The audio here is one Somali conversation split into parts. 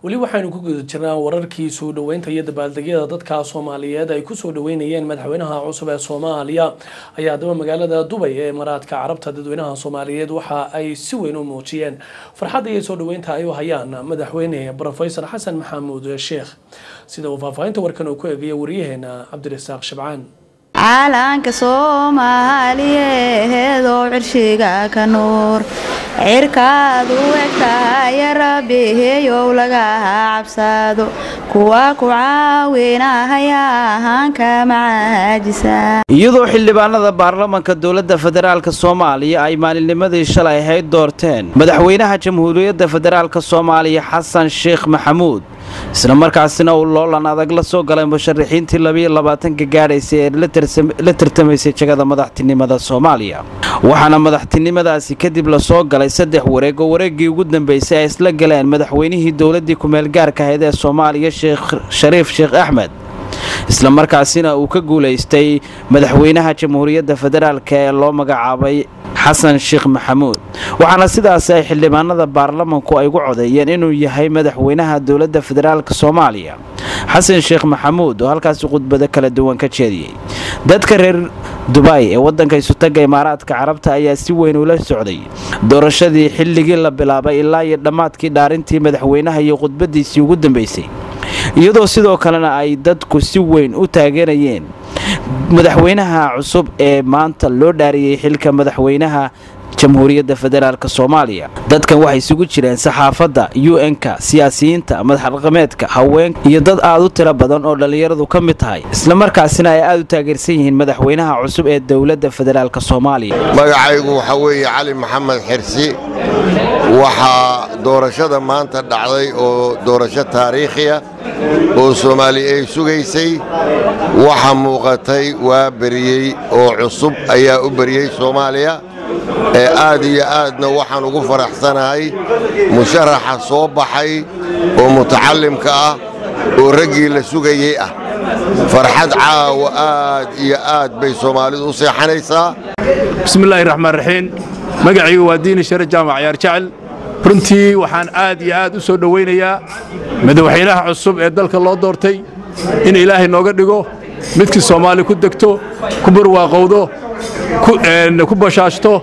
weli waxaynu ku guda jirnaa wararkii soo dhoweynta iyo dabaaldegyada dadka soomaaliyeed ay kusoo dhoweynayeen madaxweynaha cusub ee soomaaliya ayaa haddaba magaalada dubay ee imaaraadka carabta dadweynaha soomaaliyeed waxa ay si weyn u muujiyeen farxadda iyo soo dhoweynta ay u hayaan madaxweyne brofesor xasan maxamuud sheekh sida uu faahfaahinta warkan uu ku eegaya wariyaheena cabdirasaaq shabcaan calanka soomaaliyeed oo cirshiga ka nuur cirkaad u egtahay rabbiheyow laga cabsado kuwa ku caawinahaya ahaanka macaajisa iyadoo xildhibaanada baarlamanka dowladda federaalk soomaaliya ay maalinnimadii shalay ahayd doorteen madaxweynaha jamhuuriyadda federaalk soomaaliya xasan sheekh maxamuud isla markaasina uu loolan adag la soo galay musharaxiintii labiyo labaatanka gaadhaysay ee la tartamaysay jagada madaxtinimada soomaaliya waxaana madaxtinimadaasi kadib lasoo galay saddex wareeg oo wareeggii ugu dambeysay ay isla galeen madaxweynihii dowladdii ku-meelgaarka ahayd ee soomaaliya sheekh shariif sheekh axmed isla markaasina uu ka guulaystay madaxweynaha jamhuuriyadda federaalk ee loo magacaabay xasan sheekh maxamuud waxaana sidaasi ay xildhibaanada baarlamanku ay ugu codeeyeen inuu yahay madaxweynaha dowladda federaalk soomaaliya xasan sheekh maxamuud oo halkaasi khudbado kala duwan ka jeediyey dadka reer dubay ee waddanka isutaga imaaraadka carabta ayaa si weyn ula socday doorashadii xilligii la bilaabay ilaa iyo dhammaadkii dhaarintii madaxweynaha iyo khudbadiisii ugu dambeysay iyadoo sidoo kalena ay dadku si weyn u taageerayeen madaxweynaha cusub ee maanta loo dhaariyey xilka madaxweynaha jamhuuriyadda federaalk soomaaliya dadkan waxay isugu jireen saxaafadda u n-ka siyaasiyiinta madaxdhaqameedka haweenka iyo dad aad u tiro badan oo dhallinyaradu ka mid tahay islamarkaasina ay aad u taageersan yihiin madaxweynaha cusub ee dowladda federaalk soomaaliya magacaygu waxaa weeye cali maxamed xirsi waxaa doorashada maanta dhacday oo doorasho taariikhiya oo soomaali ay sugaysay waxa muuqatay waa beriyey oo cusub ayaa u beriyey soomaaliya ee aad iyo aadna waxaan ugu faraxsanahay musharaxa soo baxay oo mutacallimka ah oo raggii la sugayey ah farxad caawa aad iyo aad bay soomaalidu u seexanaysaa bismillaahi raxmaan raxiim magacaygu waa diini share jaamac ciyaar jecel runtii waxaan aad iyo aad u soo dhowaynayaa madaxweynaha cusub ee dalka loo doortay in ilaahay nooga dhigo midkii soomaali ku degto ku barwaaqowdo ku bashaashto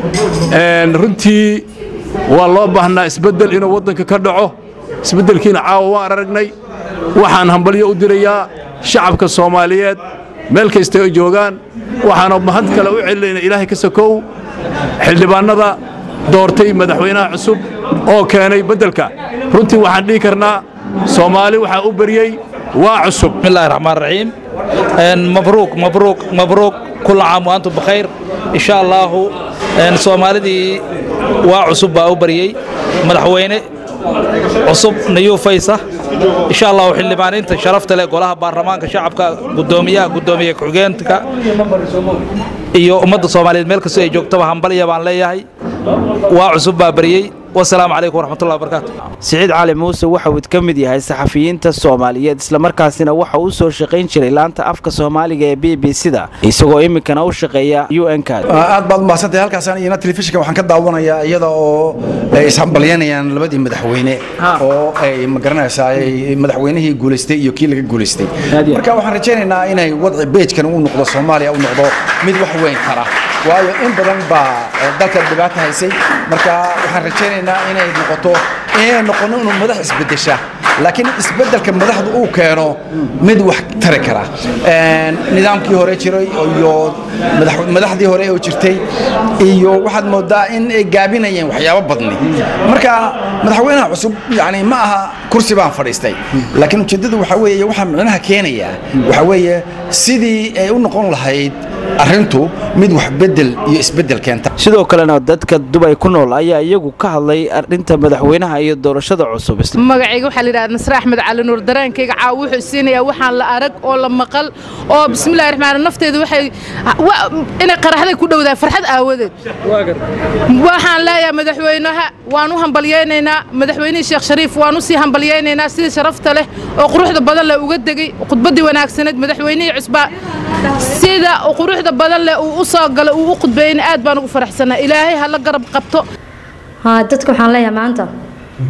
runtii waa loo baahnaa isbeddel inuu waddanka ka dhaco isbeddelkiina caawa waan aragnay waxaan hambalyo u dirayaa shacabka soomaaliyeed meel kasta ay joogaan waxaana mahad kale u celinayna ilaahay ka sokow xildhibaannada doortay madaxweynaha cusub oo keenay beddelka runtii waxaan dhihi karnaa soomaali waxaa u beriyey waa cusub bismillahi raxmaan raxiim mabruuq mabruuq mabruuq kulla caam wa antum bakhayr insha allaahu soomaalidii waa cusub baa u baryey madaxweyne cusub nayuu faysa insha allahu xildhibaaniinta sharafta leh golaha baarlamaanka shacabka gudoomiyaha gudoomiye ku-xigeenka iyo ummadda soomaaliyeed meel kastoo ay joogtaba hambalya baan leeyahay waa cusub baa baryey wasalaamu calaykum waraxmatullahi wabarakaatu siciid cali muuse waxa uu ka mid yahay saxafiyiinta soomaaliyeed islamarkaasina waxa uu soo shaqayn jiray laanta afka soomaaliga ee b b c da isagoo iminkana u shaqeeya u n k aad baad umahadsantahay halkaasaan iyana telefishinka waxaan ka daawanayaa iyada oo ay ishambalyanayaan labadii madaxweyne oo ay magaranaysaa madaxweynihii guulaystay iyo kii laga guulaystay marka waxaan rajaynaynaa inay wadci beejkan u noqdo soomaaliya u noqdo mid wax weyn kara waayo in badan baa dalka dhibaata haysay marka waxaan rajaynaynaa inay noqoto inay noqono inuu madax isbedesha laakiin isbedelka madaxdu uu keeno mid wax tari kara nidaamkii hore jiray iyo madaxdii hore oo jirtay iyo waxaad moodaa in ay gaabinayeen waxyaabo badni marka madaxweynaha cusub yani ma aha kursi baan fadhiistay laakiin ujeeddadu waxaa weeye waxaa micnaha keenaya waxaa weeye sidii ay u noqon lahayd arrintu mid wax bedel iyo isbedel keenta sidoo kalena dadka dubay ku nool ayaa iyagu ka hadlay arrinta madaxweynaha iyo doorashada cusub magacayga waxaa la yidhahda nasre axmed cali nuur dareenkayga caawa wuxuu siinayaa waxaan la arag oo la maqal oo bismillahi raxmaan nafteedu waxay inay qaraxday ku dhowdahay farxad aawadeed waxaan leeyahay madaxweynaha waan u hambalyaynaynaa madaxweynihii sheekh shariif waan u sii hambalyaynaynaa sidii sharafta leh oo quruxda badan leh uga degey khudbaddii wanaagsaneed madaxweynihii cusbaa sida quruxda badan leh uu u soo galay uu u khudbeeyeyna aad baan ugu faraxsanaa ilaahay ha la garab qabto dadka waxaan leeyahay maanta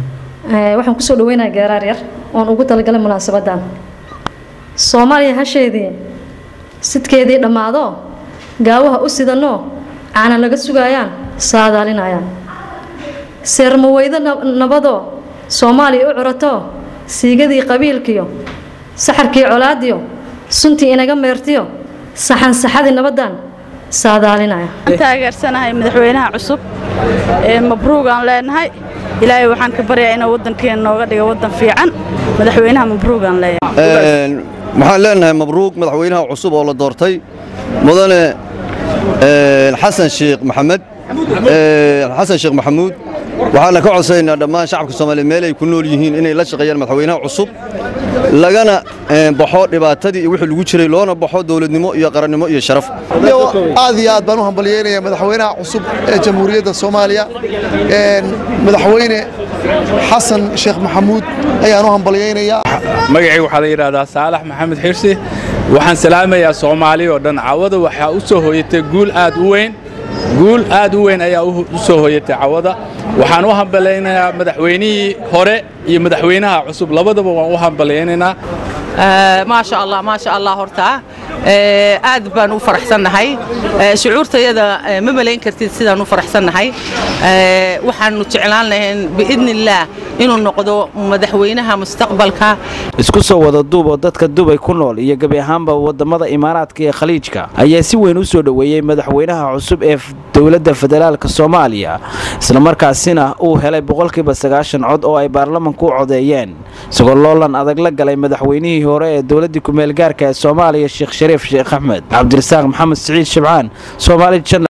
waxaan kusoo dhaweynayaa geeraar yar oon ugu talagalay munaasabadan soomaaliya hasheedii sidkeedii dhammaado gaawaha u sidanoo caana laga sugaayaan saadaalinayaan seermaweydo nabadoo soomaaliya u curato siigadii qabiilkiyo saxarkii colaadiyo suntii inaga meertiyo saxan saxadii nabadan saadaalinaya taageersanahay madaxweynaha cusub ee mabruugaan leenahay ilaahay waxaan ka baryaa inuu waddankeena nooga dhigo waddan fiican madaxweynaha mabruugaan leeyahay waxaan leenahay mabruuq madaxweynaha cusub oo la doortay mudane xasan sheekh maxamed xasan sheekh maxamuud waxaana ka codsaynaa dhammaan shacabka soomaaliya meel ay ku nool yihiin inay la shaqeeyaan madaxweynaha cusub lagana baxo dhibaatadii iyo wixii lagu jiray loona baxo dowladnimo iyo qarannimo iyo sharaf aad iyo aad baan u hambalyeynaya madaxweynaha cusub ee jamhuuriyadda soomaaliya madaxweyne xasan sheekh maxamuud ayaan u hambalyeynayaa magacii waxaa la yidhaahdaa saalax maxamed xirsi waxaan salaamayaa soomaali oo dhan cawada waxaa u soo hooyatay guul aad u weyn guul aad u weyn ayaa u soo hooyatay cawada waxaan u hambalaynayaa madaxweynihii hore iyo madaxweynaha cusub labadaba waan u hambalaynaynaa maasha allah maasha allah horta aad baan u faraxsannahay shucuurtayada ma malayn kartid sidaan u faraxsannahay waxaanu jeclaan lahayn biidni illaah inuu noqdo madaxweynaha mustaqbalka isku soo wada duub oo dadka dubay ku nool iyo gebi ahaanba wadamada imaaraadka ee khaliijka ayaa si weyn u soo dhoweeyey madaxweynaha cusub ee dowladda federaalk soomaaliya islamarkaasina uu helay boqolkiiba sagaashan cod oo ay baarlamanku u codeeyeen isagoo loolan adag la galay madaxweynihii hore ee dowladdii ku-meelgaarka ee soomaaliya sheekh shariif sheekh axmed cabdirasaaq maxamed siciid shibcaan soomaali